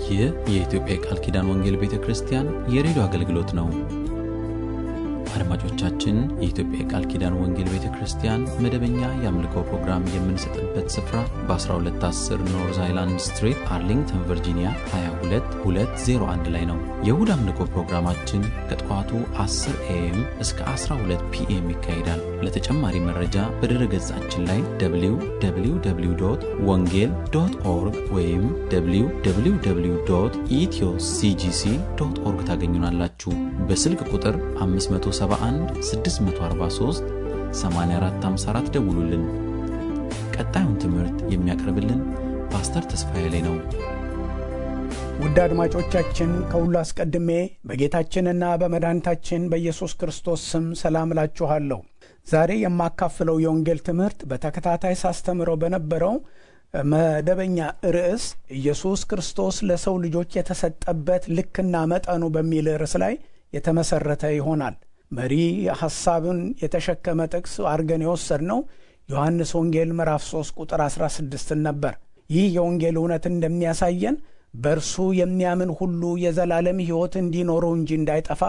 ይህ የኢትዮጵያ የቃል ኪዳን ወንጌል ቤተ ክርስቲያን የሬዲዮ አገልግሎት ነው። አድማጮቻችን፣ የኢትዮጵያ የቃል ኪዳን ወንጌል ቤተ ክርስቲያን መደበኛ የአምልኮ ፕሮግራም የምንሰጥበት ስፍራ በ1210 ኖርዝ አይላንድ ስትሪት አርሊንግተን ቨርጂኒያ 22201 ላይ ነው። የእሁድ አምልኮ ፕሮግራማችን ከጠዋቱ 10 ኤኤም እስከ 12 ፒኤም ይካሄዳል። ለተጨማሪ መረጃ በድረ ገጻችን ላይ www ወንጌል ዶት ኦርግ ወይም www ኢትዮ ሲጂሲ ዶት ኦርግ ታገኙናላችሁ። በስልክ ቁጥር 571 643 8454 ደውሉልን። ቀጣዩን ትምህርት የሚያቀርብልን ፓስተር ተስፋዬ ላይ ነው። ውድ አድማጮቻችን ከሁሉ አስቀድሜ በጌታችንና በመድኃኒታችን በኢየሱስ ክርስቶስ ስም ሰላም እላችኋለሁ። ዛሬ የማካፍለው የወንጌል ትምህርት በተከታታይ ሳስተምረው በነበረው መደበኛ ርዕስ ኢየሱስ ክርስቶስ ለሰው ልጆች የተሰጠበት ልክና መጠኑ በሚል ርዕስ ላይ የተመሰረተ ይሆናል። መሪ ሐሳብን የተሸከመ ጥቅስ አድርገን የወሰድነው ዮሐንስ ወንጌል ምዕራፍ 3 ቁጥር 16 ነበር። ይህ የወንጌል እውነት እንደሚያሳየን በእርሱ የሚያምን ሁሉ የዘላለም ሕይወት እንዲኖረው እንጂ እንዳይጠፋ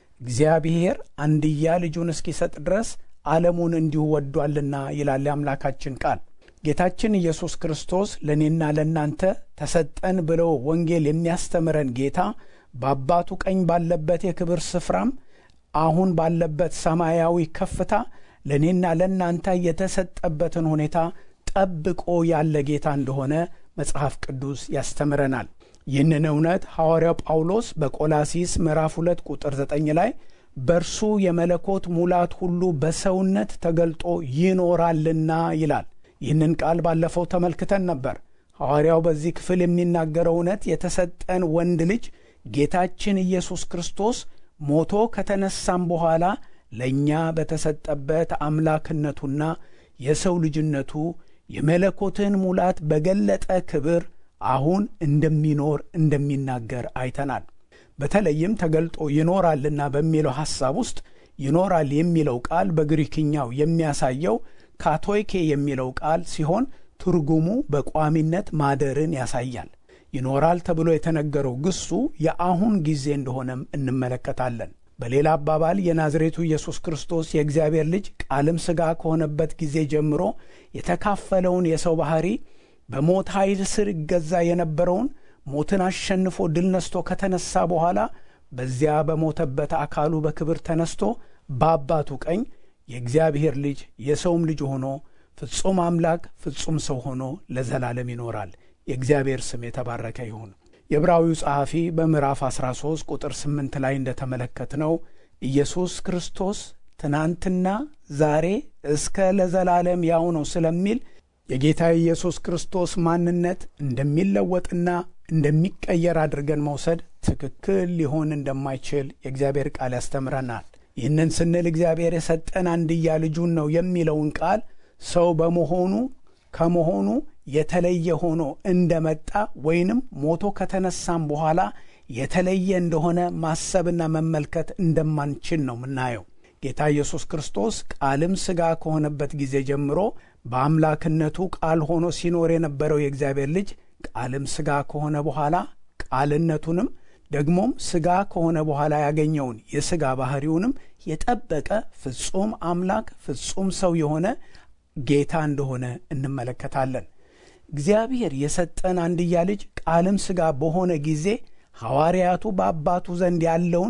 እግዚአብሔር አንድያ ልጁን እስኪሰጥ ድረስ ዓለሙን እንዲሁ ወዷልና ይላል የአምላካችን ቃል። ጌታችን ኢየሱስ ክርስቶስ ለእኔና ለእናንተ ተሰጠን ብለው ወንጌል የሚያስተምረን ጌታ በአባቱ ቀኝ ባለበት የክብር ስፍራም አሁን ባለበት ሰማያዊ ከፍታ ለእኔና ለእናንተ የተሰጠበትን ሁኔታ ጠብቆ ያለ ጌታ እንደሆነ መጽሐፍ ቅዱስ ያስተምረናል። ይህንን እውነት ሐዋርያው ጳውሎስ በቆላሲስ ምዕራፍ 2 ቁጥር 9 ላይ በእርሱ የመለኮት ሙላት ሁሉ በሰውነት ተገልጦ ይኖራልና ይላል። ይህንን ቃል ባለፈው ተመልክተን ነበር። ሐዋርያው በዚህ ክፍል የሚናገረው እውነት የተሰጠን ወንድ ልጅ ጌታችን ኢየሱስ ክርስቶስ ሞቶ ከተነሳም በኋላ ለእኛ በተሰጠበት አምላክነቱና የሰው ልጅነቱ የመለኮትን ሙላት በገለጠ ክብር አሁን እንደሚኖር እንደሚናገር አይተናል። በተለይም ተገልጦ ይኖራልና በሚለው ሐሳብ ውስጥ ይኖራል የሚለው ቃል በግሪክኛው የሚያሳየው ካቶይኬ የሚለው ቃል ሲሆን ትርጉሙ በቋሚነት ማደርን ያሳያል። ይኖራል ተብሎ የተነገረው ግሱ የአሁን ጊዜ እንደሆነም እንመለከታለን። በሌላ አባባል የናዝሬቱ ኢየሱስ ክርስቶስ የእግዚአብሔር ልጅ ቃልም ሥጋ ከሆነበት ጊዜ ጀምሮ የተካፈለውን የሰው ባሕሪ በሞት ኃይል ስር ይገዛ የነበረውን ሞትን አሸንፎ ድል ነስቶ ከተነሳ በኋላ በዚያ በሞተበት አካሉ በክብር ተነስቶ በአባቱ ቀኝ የእግዚአብሔር ልጅ የሰውም ልጅ ሆኖ ፍጹም አምላክ ፍጹም ሰው ሆኖ ለዘላለም ይኖራል። የእግዚአብሔር ስም የተባረከ ይሁን። የዕብራዊው ጸሐፊ በምዕራፍ 13 ቁጥር 8 ላይ እንደተመለከትነው ኢየሱስ ክርስቶስ ትናንትና ዛሬ እስከ ለዘላለም ያው ነው ስለሚል የጌታ ኢየሱስ ክርስቶስ ማንነት እንደሚለወጥና እንደሚቀየር አድርገን መውሰድ ትክክል ሊሆን እንደማይችል የእግዚአብሔር ቃል ያስተምረናል። ይህንን ስንል እግዚአብሔር የሰጠን አንድያ ልጁን ነው የሚለውን ቃል ሰው በመሆኑ ከመሆኑ የተለየ ሆኖ እንደመጣ ወይንም ሞቶ ከተነሳም በኋላ የተለየ እንደሆነ ማሰብና መመልከት እንደማንችል ነው የምናየው። ጌታ ኢየሱስ ክርስቶስ ቃልም ሥጋ ከሆነበት ጊዜ ጀምሮ በአምላክነቱ ቃል ሆኖ ሲኖር የነበረው የእግዚአብሔር ልጅ ቃልም ሥጋ ከሆነ በኋላ ቃልነቱንም ደግሞም ሥጋ ከሆነ በኋላ ያገኘውን የሥጋ ባሕሪውንም የጠበቀ ፍጹም አምላክ ፍጹም ሰው የሆነ ጌታ እንደሆነ እንመለከታለን። እግዚአብሔር የሰጠን አንድያ ልጅ ቃልም ሥጋ በሆነ ጊዜ ሐዋርያቱ በአባቱ ዘንድ ያለውን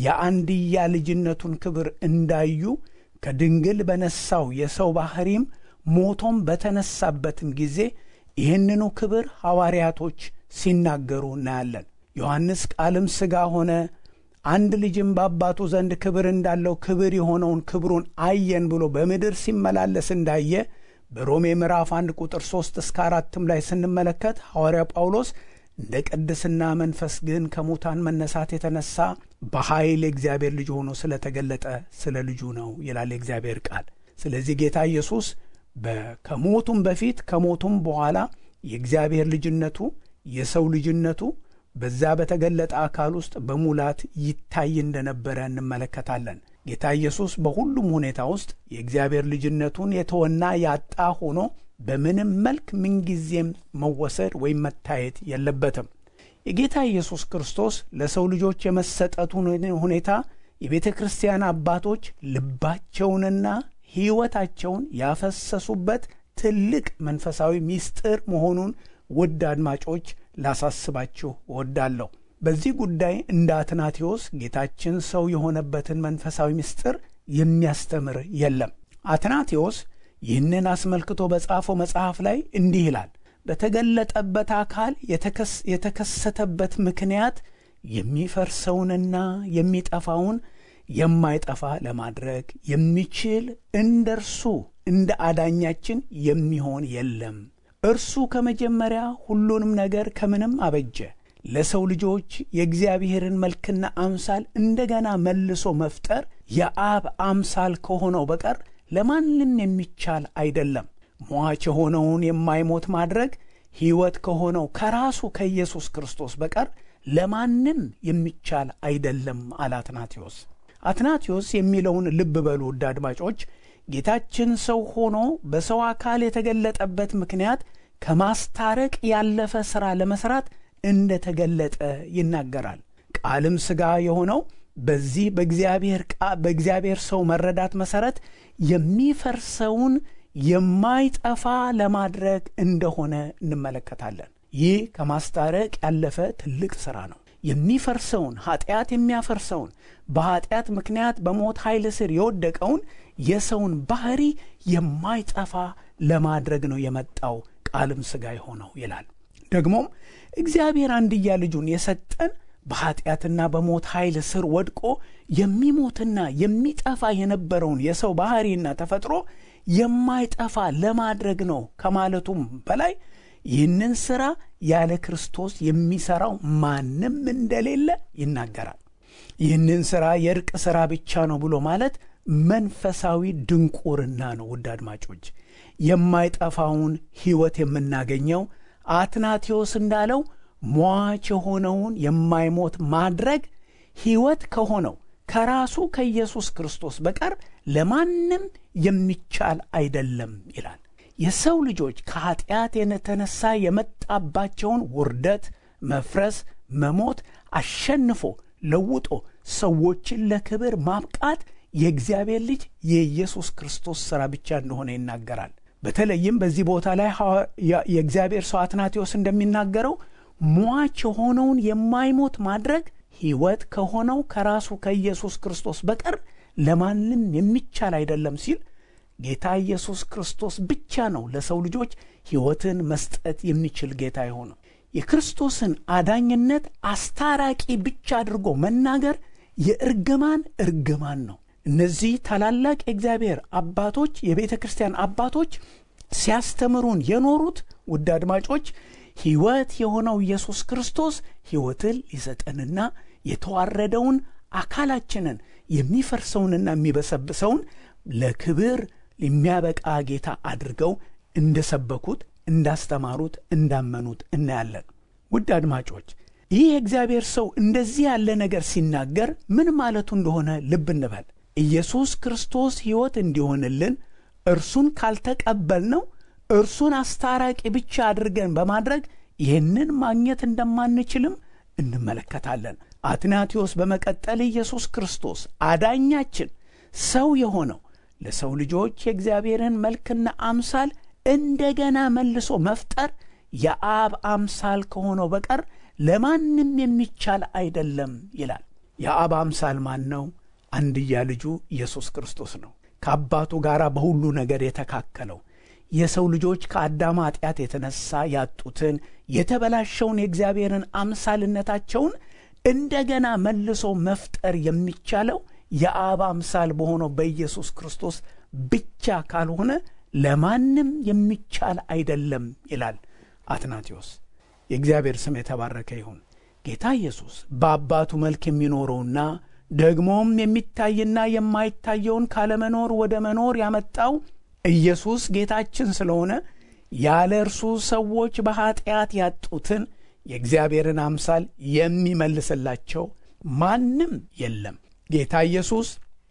የአንድያ ልጅነቱን ክብር እንዳዩ ከድንግል በነሳው የሰው ባሕሪም ሞቶም በተነሳበትም ጊዜ ይህንኑ ክብር ሐዋርያቶች ሲናገሩ እናያለን። ዮሐንስ ቃልም ሥጋ ሆነ አንድ ልጅም በአባቱ ዘንድ ክብር እንዳለው ክብር የሆነውን ክብሩን አየን ብሎ በምድር ሲመላለስ እንዳየ በሮሜ ምዕራፍ አንድ ቁጥር ሦስት እስከ አራትም ላይ ስንመለከት ሐዋርያ ጳውሎስ እንደ ቅድስና መንፈስ ግን ከሙታን መነሳት የተነሳ በኃይል የእግዚአብሔር ልጅ ሆኖ ስለተገለጠ ስለ ልጁ ነው ይላል የእግዚአብሔር ቃል። ስለዚህ ጌታ ኢየሱስ ከሞቱም በፊት ከሞቱም በኋላ የእግዚአብሔር ልጅነቱ የሰው ልጅነቱ በዛ በተገለጠ አካል ውስጥ በሙላት ይታይ እንደነበረ እንመለከታለን። ጌታ ኢየሱስ በሁሉም ሁኔታ ውስጥ የእግዚአብሔር ልጅነቱን የተወና ያጣ ሆኖ በምንም መልክ ምንጊዜም መወሰድ ወይም መታየት የለበትም። የጌታ ኢየሱስ ክርስቶስ ለሰው ልጆች የመሰጠቱን ሁኔታ የቤተ ክርስቲያን አባቶች ልባቸውንና ሕይወታቸውን ያፈሰሱበት ትልቅ መንፈሳዊ ምስጢር መሆኑን ውድ አድማጮች ላሳስባችሁ እወዳለሁ። በዚህ ጉዳይ እንደ አትናቴዎስ ጌታችን ሰው የሆነበትን መንፈሳዊ ምስጢር የሚያስተምር የለም። አትናቴዎስ ይህንን አስመልክቶ በጻፈው መጽሐፍ ላይ እንዲህ ይላል። በተገለጠበት አካል የተከሰተበት ምክንያት የሚፈርሰውንና የሚጠፋውን የማይጠፋ ለማድረግ የሚችል እንደ እርሱ እንደ አዳኛችን የሚሆን የለም። እርሱ ከመጀመሪያ ሁሉንም ነገር ከምንም አበጀ። ለሰው ልጆች የእግዚአብሔርን መልክና አምሳል እንደገና መልሶ መፍጠር የአብ አምሳል ከሆነው በቀር ለማንም የሚቻል አይደለም። ሟች የሆነውን የማይሞት ማድረግ ሕይወት ከሆነው ከራሱ ከኢየሱስ ክርስቶስ በቀር ለማንም የሚቻል አይደለም አለ አትናቴዎስ። አትናቴዎስ የሚለውን ልብ በሉ ውድ አድማጮች። ጌታችን ሰው ሆኖ በሰው አካል የተገለጠበት ምክንያት ከማስታረቅ ያለፈ ሥራ ለመሥራት እንደ ተገለጠ ይናገራል። ቃልም ሥጋ የሆነው በዚህ በእግዚአብሔር ሰው መረዳት መሠረት የሚፈርሰውን የማይጠፋ ለማድረግ እንደሆነ እንመለከታለን። ይህ ከማስታረቅ ያለፈ ትልቅ ሥራ ነው። የሚፈርሰውን ኃጢአት የሚያፈርሰውን በኃጢአት ምክንያት በሞት ኃይል ስር የወደቀውን የሰውን ባህሪ የማይጠፋ ለማድረግ ነው የመጣው ቃልም ሥጋ የሆነው ይላል። ደግሞም እግዚአብሔር አንድያ ልጁን የሰጠን በኃጢአትና በሞት ኃይል ስር ወድቆ የሚሞትና የሚጠፋ የነበረውን የሰው ባህሪና ተፈጥሮ የማይጠፋ ለማድረግ ነው ከማለቱም በላይ ይህንን ሥራ ያለ ክርስቶስ የሚሠራው ማንም እንደሌለ ይናገራል። ይህንን ሥራ የእርቅ ሥራ ብቻ ነው ብሎ ማለት መንፈሳዊ ድንቁርና ነው። ውድ አድማጮች የማይጠፋውን ሕይወት የምናገኘው አትናቴዎስ እንዳለው ሟች የሆነውን የማይሞት ማድረግ ሕይወት ከሆነው ከራሱ ከኢየሱስ ክርስቶስ በቀር ለማንም የሚቻል አይደለም ይላል። የሰው ልጆች ከኀጢአት የተነሳ የመጣባቸውን ውርደት፣ መፍረስ፣ መሞት አሸንፎ ለውጦ ሰዎችን ለክብር ማብቃት የእግዚአብሔር ልጅ የኢየሱስ ክርስቶስ ሥራ ብቻ እንደሆነ ይናገራል። በተለይም በዚህ ቦታ ላይ የእግዚአብሔር ሰው አትናቴዎስ እንደሚናገረው ሟች የሆነውን የማይሞት ማድረግ ሕይወት ከሆነው ከራሱ ከኢየሱስ ክርስቶስ በቀር ለማንም የሚቻል አይደለም ሲል ጌታ ኢየሱስ ክርስቶስ ብቻ ነው ለሰው ልጆች ሕይወትን መስጠት የሚችል ጌታ የሆነው። የክርስቶስን አዳኝነት አስታራቂ ብቻ አድርጎ መናገር የእርግማን እርግማን ነው። እነዚህ ታላላቅ የእግዚአብሔር አባቶች የቤተ ክርስቲያን አባቶች ሲያስተምሩን የኖሩት ውድ አድማጮች ሕይወት የሆነው ኢየሱስ ክርስቶስ ሕይወትን ሊሰጠንና የተዋረደውን አካላችንን የሚፈርሰውንና የሚበሰብሰውን ለክብር የሚያበቃ ጌታ አድርገው እንደሰበኩት፣ እንዳስተማሩት፣ እንዳመኑት እናያለን። ውድ አድማጮች ይህ የእግዚአብሔር ሰው እንደዚህ ያለ ነገር ሲናገር ምን ማለቱ እንደሆነ ልብ እንበል። ኢየሱስ ክርስቶስ ሕይወት እንዲሆንልን እርሱን ካልተቀበልነው እርሱን አስታራቂ ብቻ አድርገን በማድረግ ይህንን ማግኘት እንደማንችልም እንመለከታለን። አትናቴዎስ በመቀጠል ኢየሱስ ክርስቶስ አዳኛችን ሰው የሆነው ለሰው ልጆች የእግዚአብሔርን መልክና አምሳል እንደገና መልሶ መፍጠር የአብ አምሳል ከሆነው በቀር ለማንም የሚቻል አይደለም ይላል። የአብ አምሳል ማን ነው? አንድያ ልጁ ኢየሱስ ክርስቶስ ነው። ከአባቱ ጋር በሁሉ ነገር የተካከለው የሰው ልጆች ከአዳም ኃጢአት የተነሳ ያጡትን የተበላሸውን የእግዚአብሔርን አምሳልነታቸውን እንደገና መልሶ መፍጠር የሚቻለው የአብ አምሳል በሆነው በኢየሱስ ክርስቶስ ብቻ ካልሆነ ለማንም የሚቻል አይደለም ይላል አትናቴዎስ። የእግዚአብሔር ስም የተባረከ ይሁን። ጌታ ኢየሱስ በአባቱ መልክ የሚኖረውና ደግሞም የሚታይና የማይታየውን ካለመኖር ወደ መኖር ያመጣው ኢየሱስ ጌታችን ስለሆነ ያለ እርሱ ሰዎች በኀጢአት ያጡትን የእግዚአብሔርን አምሳል የሚመልስላቸው ማንም የለም። ጌታ ኢየሱስ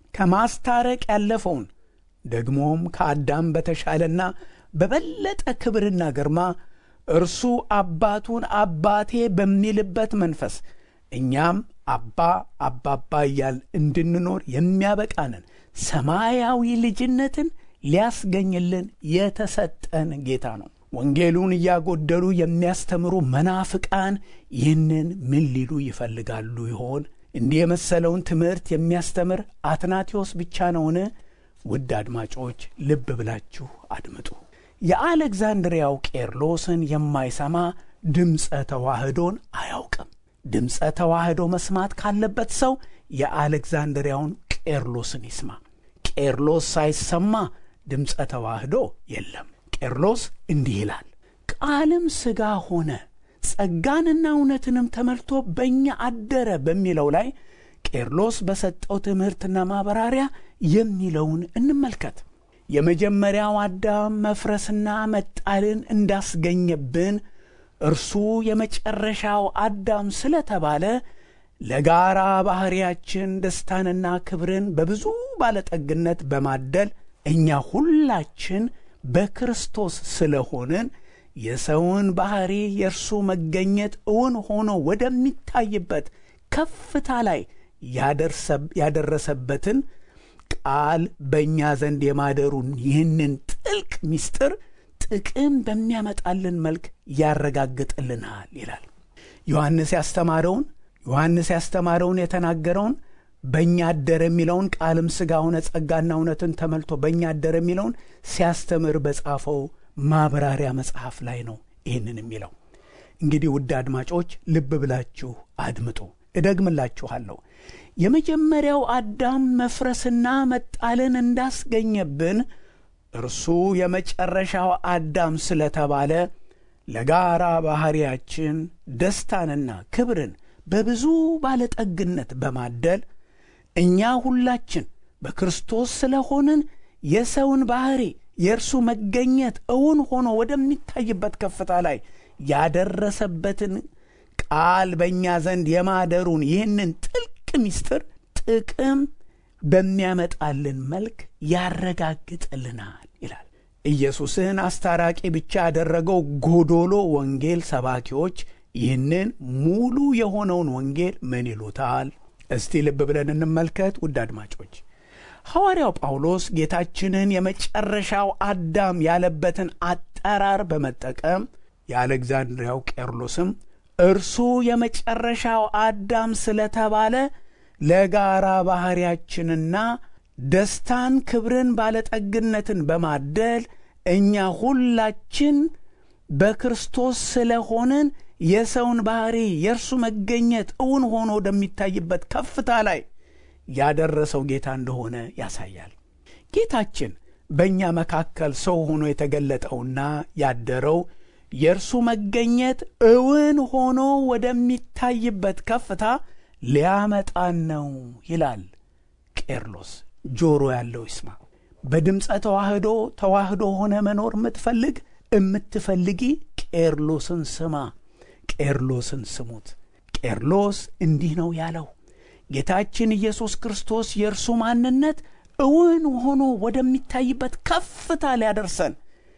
ከማስታረቅ ያለፈውን ደግሞም ከአዳም በተሻለና በበለጠ ክብርና ግርማ እርሱ አባቱን አባቴ በሚልበት መንፈስ እኛም አባ አባባ እያል እንድንኖር የሚያበቃንን ሰማያዊ ልጅነትን ሊያስገኝልን የተሰጠን ጌታ ነው። ወንጌሉን እያጎደሉ የሚያስተምሩ መናፍቃን ይህንን ምን ሊሉ ይፈልጋሉ ይሆን? እንዲህ የመሰለውን ትምህርት የሚያስተምር አትናቴዎስ ብቻ ነውን? ውድ አድማጮች ልብ ብላችሁ አድምጡ። የአሌክዛንድሪያው ቄርሎስን የማይሰማ ድምፀ ተዋህዶን አያውቅም። ድምፀ ተዋህዶ መስማት ካለበት ሰው የአሌክዛንድሪያውን ቄርሎስን ይስማ። ቄርሎስ ሳይሰማ ድምፀ ተዋህዶ የለም። ቄርሎስ እንዲህ ይላል፣ ቃልም ሥጋ ሆነ ጸጋንና እውነትንም ተመልቶ በእኛ አደረ በሚለው ላይ ቄርሎስ በሰጠው ትምህርትና ማብራሪያ የሚለውን እንመልከት። የመጀመሪያው አዳም መፍረስና መጣልን እንዳስገኘብን እርሱ የመጨረሻው አዳም ስለተባለ ለጋራ ባሕርያችን ደስታንና ክብርን በብዙ ባለጠግነት በማደል እኛ ሁላችን በክርስቶስ ስለሆንን የሰውን ባሕሪ የእርሱ መገኘት እውን ሆኖ ወደሚታይበት ከፍታ ላይ ያደረሰበትን ቃል በእኛ ዘንድ የማደሩን ይህንን ጥልቅ ምስጢር ጥቅም በሚያመጣልን መልክ ያረጋግጥልናል ይላል። ዮሐንስ ያስተማረውን ዮሐንስ ያስተማረውን የተናገረውን በእኛ አደረ የሚለውን ቃልም ሥጋ ሆነ ጸጋና እውነትን ተመልቶ በእኛ አደረ የሚለውን ሲያስተምር በጻፈው ማብራሪያ መጽሐፍ ላይ ነው ይህንን የሚለው። እንግዲህ ውድ አድማጮች ልብ ብላችሁ አድምጡ። እደግምላችኋለሁ። የመጀመሪያው አዳም መፍረስና መጣልን እንዳስገኘብን እርሱ የመጨረሻው አዳም ስለተባለ ለጋራ ባሕርያችን ደስታንና ክብርን በብዙ ባለጠግነት በማደል እኛ ሁላችን በክርስቶስ ስለሆንን የሰውን ባሕሪ የእርሱ መገኘት እውን ሆኖ ወደሚታይበት ከፍታ ላይ ያደረሰበትን ቃል በእኛ ዘንድ የማደሩን ይህንን ጥልቅ ምስጢር ጥቅም በሚያመጣልን መልክ ያረጋግጥልናል ይላል። ኢየሱስን አስታራቂ ብቻ ያደረገው ጎዶሎ ወንጌል ሰባኪዎች ይህንን ሙሉ የሆነውን ወንጌል ምን ይሉታል? እስቲ ልብ ብለን እንመልከት። ውድ አድማጮች ሐዋርያው ጳውሎስ ጌታችንን የመጨረሻው አዳም ያለበትን አጠራር በመጠቀም የአሌክዛንድሪያው ቄርሎስም እርሱ የመጨረሻው አዳም ስለተባለ ለጋራ ባሕርያችንና ደስታን፣ ክብርን፣ ባለጠግነትን በማደል እኛ ሁላችን በክርስቶስ ስለሆንን የሰውን ባሕሪ የእርሱ መገኘት እውን ሆኖ ወደሚታይበት ከፍታ ላይ ያደረሰው ጌታ እንደሆነ ያሳያል። ጌታችን በእኛ መካከል ሰው ሆኖ የተገለጠውና ያደረው የእርሱ መገኘት እውን ሆኖ ወደሚታይበት ከፍታ ሊያመጣን ነው ይላል ቄርሎስ። ጆሮ ያለው ይስማ። በድምፀ ተዋህዶ ተዋህዶ ሆነ መኖር የምትፈልግ የምትፈልጊ ቄርሎስን ስማ። ቄርሎስን ስሙት። ቄርሎስ እንዲህ ነው ያለው ጌታችን ኢየሱስ ክርስቶስ የእርሱ ማንነት እውን ሆኖ ወደሚታይበት ከፍታ ሊያደርሰን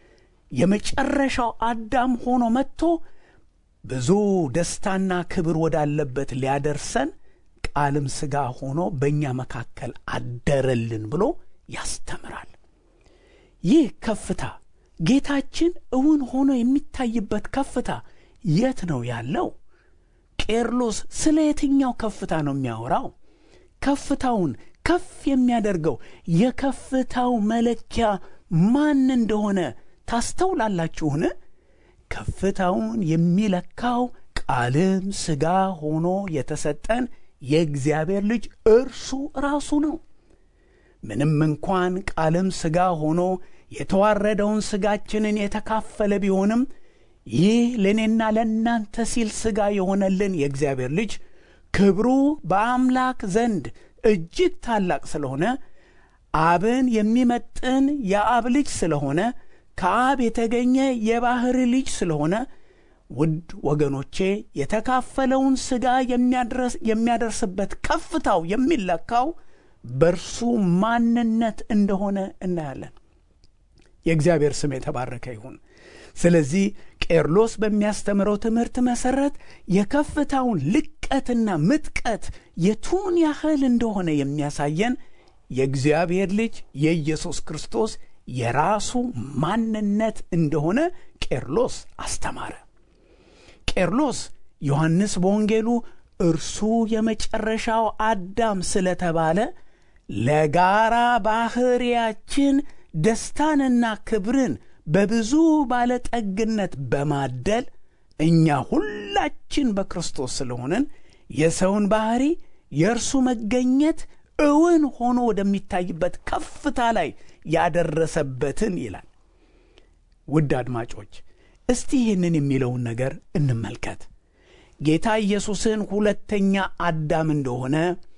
የመጨረሻው አዳም ሆኖ መጥቶ ብዙ ደስታና ክብር ወዳለበት ሊያደርሰን ቃልም ሥጋ ሆኖ በእኛ መካከል አደረልን ብሎ ያስተምራል። ይህ ከፍታ ጌታችን እውን ሆኖ የሚታይበት ከፍታ የት ነው ያለው? ቄርሎስ ስለ የትኛው ከፍታ ነው የሚያወራው? ከፍታውን ከፍ የሚያደርገው የከፍታው መለኪያ ማን እንደሆነ ታስተውላላችሁን? ከፍታውን የሚለካው ቃልም ሥጋ ሆኖ የተሰጠን የእግዚአብሔር ልጅ እርሱ ራሱ ነው። ምንም እንኳን ቃልም ሥጋ ሆኖ የተዋረደውን ሥጋችንን የተካፈለ ቢሆንም ይህ ለእኔና ለእናንተ ሲል ሥጋ የሆነልን የእግዚአብሔር ልጅ ክብሩ በአምላክ ዘንድ እጅግ ታላቅ ስለሆነ አብን የሚመጥን የአብ ልጅ ስለሆነ ከአብ የተገኘ የባሕሪ ልጅ ስለሆነ ውድ ወገኖቼ የተካፈለውን ሥጋ የሚያደርስበት ከፍታው የሚለካው በእርሱ ማንነት እንደሆነ እናያለን። የእግዚአብሔር ስም የተባረከ ይሁን። ስለዚህ ቄርሎስ በሚያስተምረው ትምህርት መሠረት የከፍታውን ልቀትና ምጥቀት የቱን ያህል እንደሆነ የሚያሳየን የእግዚአብሔር ልጅ የኢየሱስ ክርስቶስ የራሱ ማንነት እንደሆነ ቄርሎስ አስተማረ። ቄርሎስ ዮሐንስ በወንጌሉ እርሱ የመጨረሻው አዳም ስለተባለ ለጋራ ባሕርያችን ደስታንና ክብርን በብዙ ባለጠግነት በማደል እኛ ሁላችን በክርስቶስ ስለሆንን የሰውን ባሕሪ የእርሱ መገኘት እውን ሆኖ ወደሚታይበት ከፍታ ላይ ያደረሰበትን ይላል። ውድ አድማጮች እስቲ ይህንን የሚለውን ነገር እንመልከት። ጌታ ኢየሱስን ሁለተኛ አዳም እንደሆነ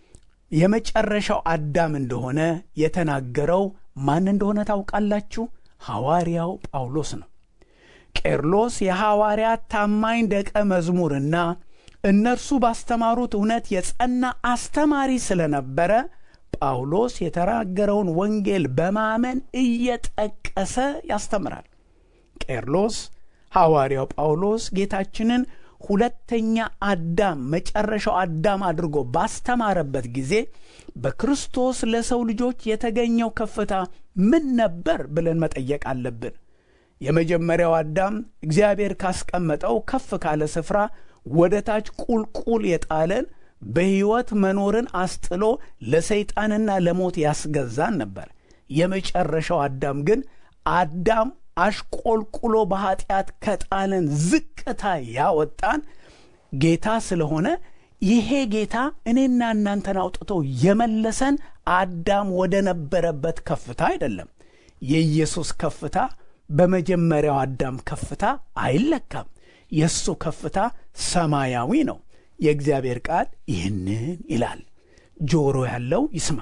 የመጨረሻው አዳም እንደሆነ የተናገረው ማን እንደሆነ ታውቃላችሁ? ሐዋርያው ጳውሎስ ነው። ቄርሎስ የሐዋርያት ታማኝ ደቀ መዝሙርና እነርሱ ባስተማሩት እውነት የጸና አስተማሪ ስለነበረ ጳውሎስ የተናገረውን ወንጌል በማመን እየጠቀሰ ያስተምራል። ቄርሎስ ሐዋርያው ጳውሎስ ጌታችንን ሁለተኛ አዳም መጨረሻው አዳም አድርጎ ባስተማረበት ጊዜ በክርስቶስ ለሰው ልጆች የተገኘው ከፍታ ምን ነበር ብለን መጠየቅ አለብን። የመጀመሪያው አዳም እግዚአብሔር ካስቀመጠው ከፍ ካለ ስፍራ ወደ ታች ቁልቁል የጣለን በሕይወት መኖርን አስጥሎ ለሰይጣንና ለሞት ያስገዛን ነበር። የመጨረሻው አዳም ግን አዳም አሽቆልቁሎ በኀጢአት ከጣለን ዝቅታ ያወጣን ጌታ ስለሆነ ይሄ ጌታ እኔና እናንተን አውጥቶ የመለሰን አዳም ወደ ነበረበት ከፍታ አይደለም። የኢየሱስ ከፍታ በመጀመሪያው አዳም ከፍታ አይለካም። የእሱ ከፍታ ሰማያዊ ነው። የእግዚአብሔር ቃል ይህንን ይላል። ጆሮ ያለው ይስማ።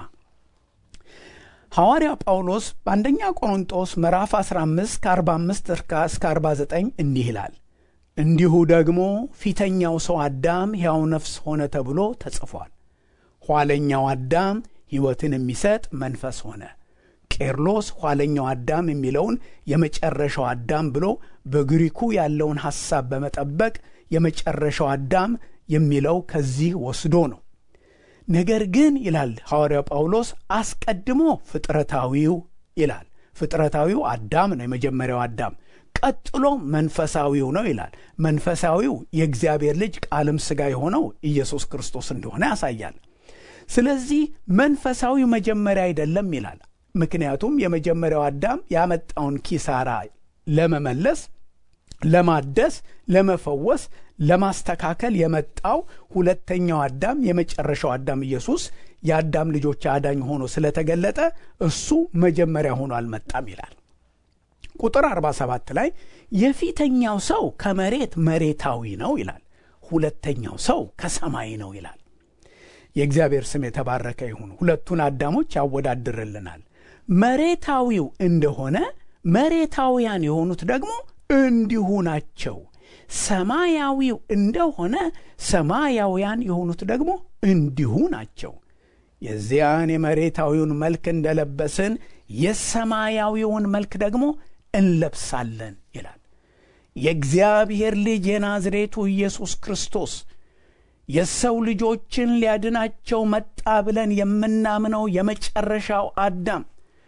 ሐዋርያው ጳውሎስ በአንደኛ ቆሮንጦስ ምዕራፍ 15 ከ45 እስከ 49 እንዲህ ይላል፣ እንዲሁ ደግሞ ፊተኛው ሰው አዳም ሕያው ነፍስ ሆነ ተብሎ ተጽፏል። ኋለኛው አዳም ሕይወትን የሚሰጥ መንፈስ ሆነ። ቄርሎስ ኋለኛው አዳም የሚለውን የመጨረሻው አዳም ብሎ በግሪኩ ያለውን ሐሳብ በመጠበቅ የመጨረሻው አዳም የሚለው ከዚህ ወስዶ ነው። ነገር ግን ይላል ሐዋርያው ጳውሎስ አስቀድሞ ፍጥረታዊው ይላል። ፍጥረታዊው አዳም ነው የመጀመሪያው አዳም። ቀጥሎ መንፈሳዊው ነው ይላል። መንፈሳዊው የእግዚአብሔር ልጅ ቃልም ሥጋ የሆነው ኢየሱስ ክርስቶስ እንደሆነ ያሳያል። ስለዚህ መንፈሳዊው መጀመሪያ አይደለም ይላል። ምክንያቱም የመጀመሪያው አዳም ያመጣውን ኪሳራ ለመመለስ፣ ለማደስ፣ ለመፈወስ፣ ለማስተካከል የመጣው ሁለተኛው አዳም የመጨረሻው አዳም ኢየሱስ የአዳም ልጆች አዳኝ ሆኖ ስለተገለጠ እሱ መጀመሪያ ሆኖ አልመጣም ይላል። ቁጥር 47 ላይ የፊተኛው ሰው ከመሬት መሬታዊ ነው ይላል። ሁለተኛው ሰው ከሰማይ ነው ይላል። የእግዚአብሔር ስም የተባረከ ይሁን። ሁለቱን አዳሞች ያወዳድርልናል። መሬታዊው እንደሆነ መሬታውያን የሆኑት ደግሞ እንዲሁ ናቸው። ሰማያዊው እንደሆነ ሰማያውያን የሆኑት ደግሞ እንዲሁ ናቸው። የዚያን የመሬታዊውን መልክ እንደለበስን የሰማያዊውን መልክ ደግሞ እንለብሳለን ይላል። የእግዚአብሔር ልጅ የናዝሬቱ ኢየሱስ ክርስቶስ የሰው ልጆችን ሊያድናቸው መጣ ብለን የምናምነው የመጨረሻው አዳም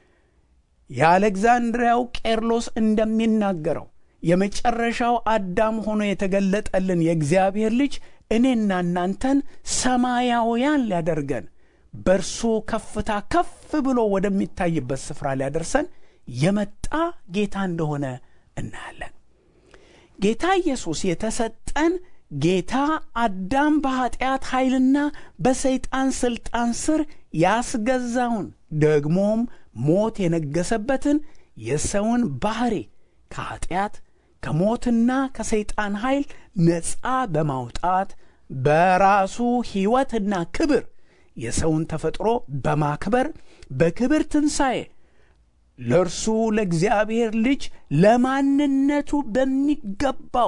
የአሌክዛንድሪያው ቄርሎስ እንደሚናገረው የመጨረሻው አዳም ሆኖ የተገለጠልን የእግዚአብሔር ልጅ እኔና እናንተን ሰማያውያን ሊያደርገን በእርሱ ከፍታ ከፍ ብሎ ወደሚታይበት ስፍራ ሊያደርሰን የመጣ ጌታ እንደሆነ እናያለን። ጌታ ኢየሱስ የተሰጠን ጌታ አዳም በኀጢአት ኃይልና በሰይጣን ሥልጣን ስር ያስገዛውን ደግሞም ሞት የነገሰበትን የሰውን ባሕሪ ከኀጢአት ከሞትና ከሰይጣን ኃይል ነፃ በማውጣት በራሱ ሕይወትና ክብር የሰውን ተፈጥሮ በማክበር በክብር ትንሣኤ ለእርሱ ለእግዚአብሔር ልጅ ለማንነቱ በሚገባው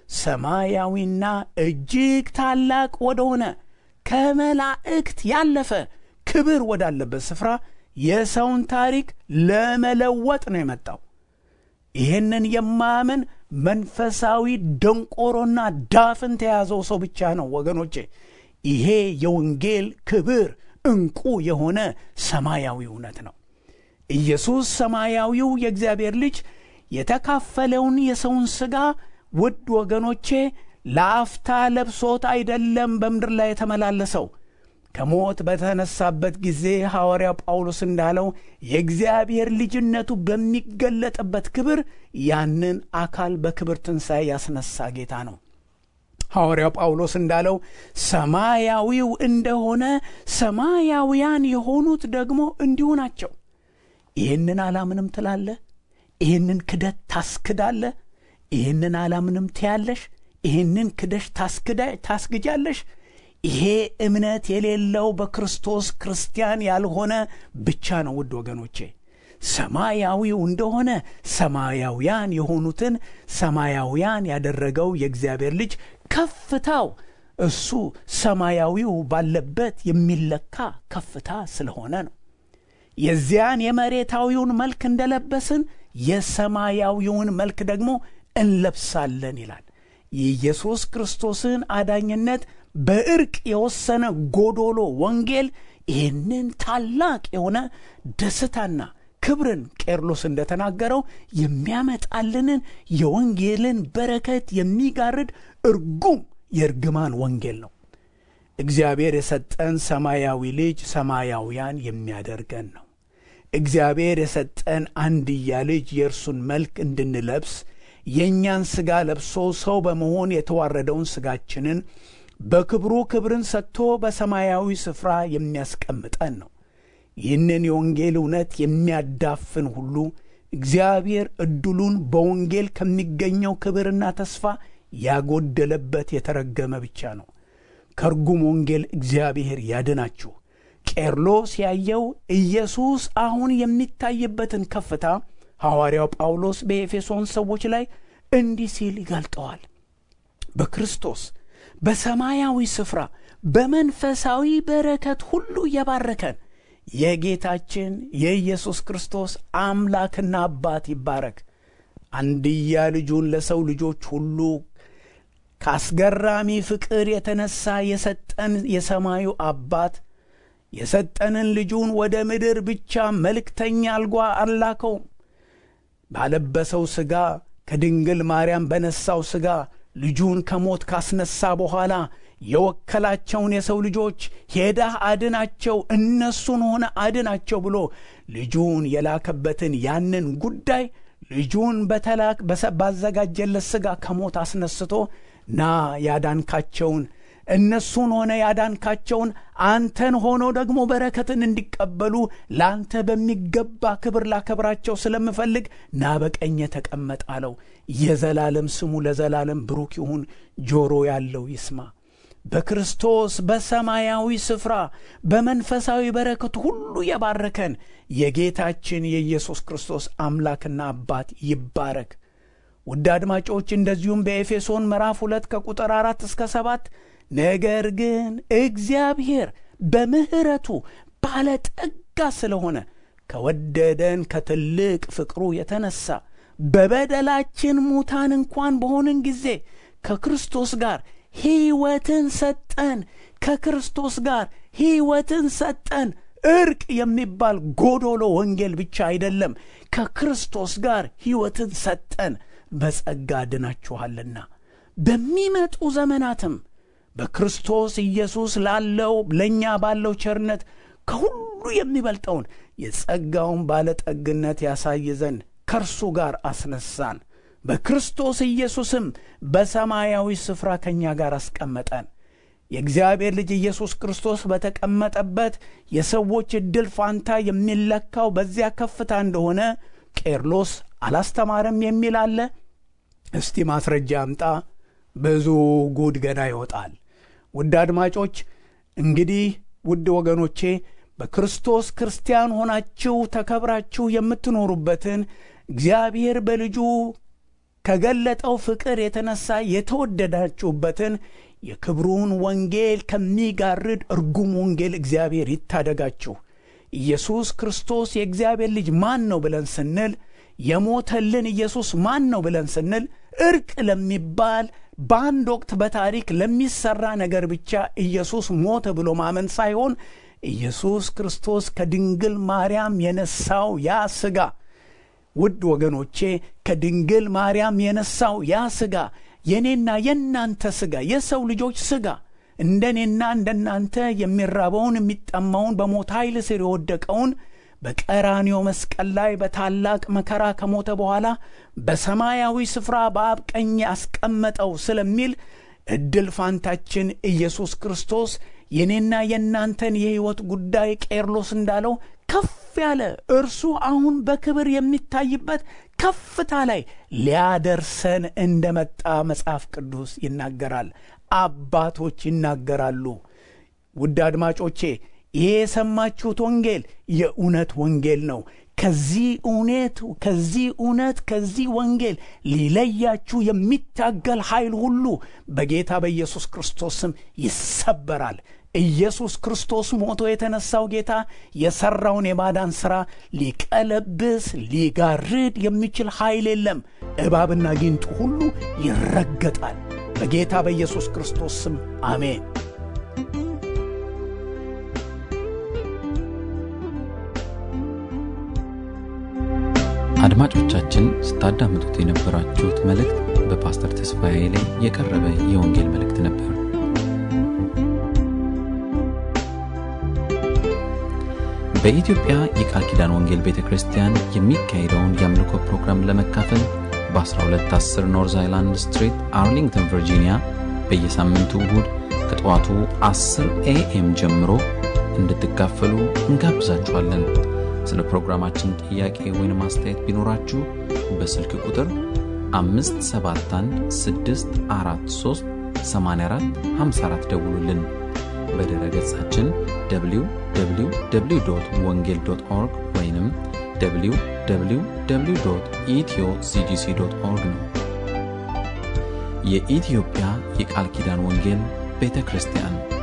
ሰማያዊና እጅግ ታላቅ ወደሆነ ከመላእክት ያለፈ ክብር ወዳለበት ስፍራ የሰውን ታሪክ ለመለወጥ ነው የመጣው። ይህንን የማያምን መንፈሳዊ ደንቆሮና ዳፍን ተያዘው ሰው ብቻ ነው ወገኖቼ። ይሄ የወንጌል ክብር ዕንቁ የሆነ ሰማያዊ እውነት ነው። ኢየሱስ ሰማያዊው የእግዚአብሔር ልጅ የተካፈለውን የሰውን ሥጋ ውድ ወገኖቼ ለአፍታ ለብሶት አይደለም በምድር ላይ የተመላለሰው ከሞት በተነሳበት ጊዜ ሐዋርያው ጳውሎስ እንዳለው የእግዚአብሔር ልጅነቱ በሚገለጥበት ክብር ያንን አካል በክብር ትንሣኤ ያስነሳ ጌታ ነው። ሐዋርያው ጳውሎስ እንዳለው ሰማያዊው እንደሆነ ሰማያውያን የሆኑት ደግሞ እንዲሁ ናቸው። ይህንን አላምንም ትላለህ? ይህንን ክደት ታስክዳለህ? ይህንን አላምንም ትያለሽ? ይህንን ክደሽ ታስግጃለሽ? ይሄ እምነት የሌለው በክርስቶስ ክርስቲያን ያልሆነ ብቻ ነው። ውድ ወገኖቼ ሰማያዊው እንደሆነ ሰማያውያን የሆኑትን ሰማያውያን ያደረገው የእግዚአብሔር ልጅ ከፍታው እሱ ሰማያዊው ባለበት የሚለካ ከፍታ ስለሆነ ነው። የዚያን የመሬታዊውን መልክ እንደለበስን የሰማያዊውን መልክ ደግሞ እንለብሳለን ይላል። የኢየሱስ ክርስቶስን አዳኝነት በእርቅ የወሰነ ጎዶሎ ወንጌል ይህንን ታላቅ የሆነ ደስታና ክብርን ቄርሎስ እንደተናገረው የሚያመጣልንን የወንጌልን በረከት የሚጋርድ እርጉም የእርግማን ወንጌል ነው። እግዚአብሔር የሰጠን ሰማያዊ ልጅ ሰማያውያን የሚያደርገን ነው። እግዚአብሔር የሰጠን አንድያ ልጅ የእርሱን መልክ እንድንለብስ የእኛን ሥጋ ለብሶ ሰው በመሆን የተዋረደውን ሥጋችንን በክብሩ ክብርን ሰጥቶ በሰማያዊ ስፍራ የሚያስቀምጠን ነው። ይህንን የወንጌል እውነት የሚያዳፍን ሁሉ እግዚአብሔር ዕድሉን በወንጌል ከሚገኘው ክብርና ተስፋ ያጎደለበት የተረገመ ብቻ ነው። ከርጉም ወንጌል እግዚአብሔር ያድናችሁ። ቄርሎስ ያየው ኢየሱስ አሁን የሚታይበትን ከፍታ ሐዋርያው ጳውሎስ በኤፌሶን ሰዎች ላይ እንዲህ ሲል ይገልጠዋል። በክርስቶስ በሰማያዊ ስፍራ በመንፈሳዊ በረከት ሁሉ የባረከን የጌታችን የኢየሱስ ክርስቶስ አምላክና አባት ይባረክ። አንድያ ልጁን ለሰው ልጆች ሁሉ ከአስገራሚ ፍቅር የተነሳ የሰጠን የሰማዩ አባት የሰጠንን ልጁን ወደ ምድር ብቻ መልእክተኛ አልጓ አላከውም። ባለበሰው ሥጋ ከድንግል ማርያም በነሳው ሥጋ ልጁን ከሞት ካስነሳ በኋላ የወከላቸውን የሰው ልጆች ሄዳህ አድናቸው፣ እነሱን ሆነ አድናቸው ብሎ ልጁን የላከበትን ያንን ጉዳይ ልጁን በተላክ ባዘጋጀለት ሥጋ ከሞት አስነስቶ ና ያዳንካቸውን እነሱን ሆነ ያዳንካቸውን አንተን ሆኖ ደግሞ በረከትን እንዲቀበሉ ለአንተ በሚገባ ክብር ላከብራቸው ስለምፈልግ ና በቀኜ ተቀመጥ አለው። የዘላለም ስሙ ለዘላለም ብሩክ ይሁን። ጆሮ ያለው ይስማ። በክርስቶስ በሰማያዊ ስፍራ በመንፈሳዊ በረከት ሁሉ የባረከን የጌታችን የኢየሱስ ክርስቶስ አምላክና አባት ይባረክ። ውድ አድማጮች እንደዚሁም በኤፌሶን ምዕራፍ ሁለት ከቁጥር አራት እስከ ሰባት ነገር ግን እግዚአብሔር በምሕረቱ ባለጠጋ ስለሆነ ከወደደን ከትልቅ ፍቅሩ የተነሳ በበደላችን ሙታን እንኳን በሆንን ጊዜ ከክርስቶስ ጋር ሕይወትን ሰጠን። ከክርስቶስ ጋር ሕይወትን ሰጠን። እርቅ የሚባል ጎዶሎ ወንጌል ብቻ አይደለም። ከክርስቶስ ጋር ሕይወትን ሰጠን። በጸጋ ድናችኋልና በሚመጡ ዘመናትም በክርስቶስ ኢየሱስ ላለው ለእኛ ባለው ቸርነት ከሁሉ የሚበልጠውን የጸጋውን ባለጠግነት ያሳይ ዘንድ ከእርሱ ጋር አስነሳን። በክርስቶስ ኢየሱስም በሰማያዊ ስፍራ ከእኛ ጋር አስቀመጠን። የእግዚአብሔር ልጅ ኢየሱስ ክርስቶስ በተቀመጠበት የሰዎች ዕድል ፋንታ የሚለካው በዚያ ከፍታ እንደሆነ ቄርሎስ አላስተማረም የሚል አለ። እስቲ ማስረጃ አምጣ። ብዙ ጉድ ገና ይወጣል። ውድ አድማጮች እንግዲህ ውድ ወገኖቼ በክርስቶስ ክርስቲያን ሆናችሁ ተከብራችሁ የምትኖሩበትን እግዚአብሔር በልጁ ከገለጠው ፍቅር የተነሳ የተወደዳችሁበትን የክብሩን ወንጌል ከሚጋርድ እርጉም ወንጌል እግዚአብሔር ይታደጋችሁ። ኢየሱስ ክርስቶስ የእግዚአብሔር ልጅ ማን ነው ብለን ስንል የሞተልን ኢየሱስ ማን ነው ብለን ስንል እርቅ ለሚባል በአንድ ወቅት በታሪክ ለሚሰራ ነገር ብቻ ኢየሱስ ሞተ ብሎ ማመን ሳይሆን ኢየሱስ ክርስቶስ ከድንግል ማርያም የነሳው ያ ሥጋ ውድ ወገኖቼ ከድንግል ማርያም የነሳው ያ ሥጋ የእኔና የእናንተ ሥጋ የሰው ልጆች ሥጋ እንደ እኔና እንደ እናንተ የሚራበውን የሚጠማውን በሞት ኃይል ስር የወደቀውን በቀራንዮ መስቀል ላይ በታላቅ መከራ ከሞተ በኋላ በሰማያዊ ስፍራ በአብ ቀኝ ያስቀመጠው ስለሚል ዕድል ፋንታችን ኢየሱስ ክርስቶስ የእኔና የእናንተን የሕይወት ጉዳይ ቄርሎስ እንዳለው ከፍ ያለ እርሱ አሁን በክብር የሚታይበት ከፍታ ላይ ሊያደርሰን እንደመጣ መጽሐፍ ቅዱስ ይናገራል። አባቶች ይናገራሉ። ውድ አድማጮቼ ይሄ የሰማችሁት ወንጌል የእውነት ወንጌል ነው። ከዚህ እውነት ከዚህ እውነት ከዚህ ወንጌል ሊለያችሁ የሚታገል ኃይል ሁሉ በጌታ በኢየሱስ ክርስቶስ ስም ይሰበራል። ኢየሱስ ክርስቶስ ሞቶ የተነሳው ጌታ የሠራውን የማዳን ሥራ ሊቀለብስ ሊጋርድ የሚችል ኃይል የለም። እባብና ጊንጡ ሁሉ ይረገጣል። በጌታ በኢየሱስ ክርስቶስ ስም አሜን። አድማጮቻችን ስታዳምጡት የነበራችሁት መልእክት በፓስተር ተስፋዬ ላይ የቀረበ የወንጌል መልእክት ነበር። በኢትዮጵያ የቃል ኪዳን ወንጌል ቤተ ክርስቲያን የሚካሄደውን የአምልኮ ፕሮግራም ለመካፈል በ1210 ኖርዝ አይላንድ ስትሪት አርሊንግተን ቨርጂኒያ በየሳምንቱ እሁድ ከጠዋቱ 10 ኤኤም ጀምሮ እንድትካፈሉ እንጋብዛችኋለን። ስለ ፕሮግራማችን ጥያቄ ወይም አስተያየት ቢኖራችሁ በስልክ ቁጥር 571 ደውሉልን። በድረ ገጻችን www ወንጌል ኦርግ ወይም www ኢትዮ ሲጂሲ ኦርግ ነው። የኢትዮጵያ የቃል ኪዳን ወንጌል ቤተ ክርስቲያን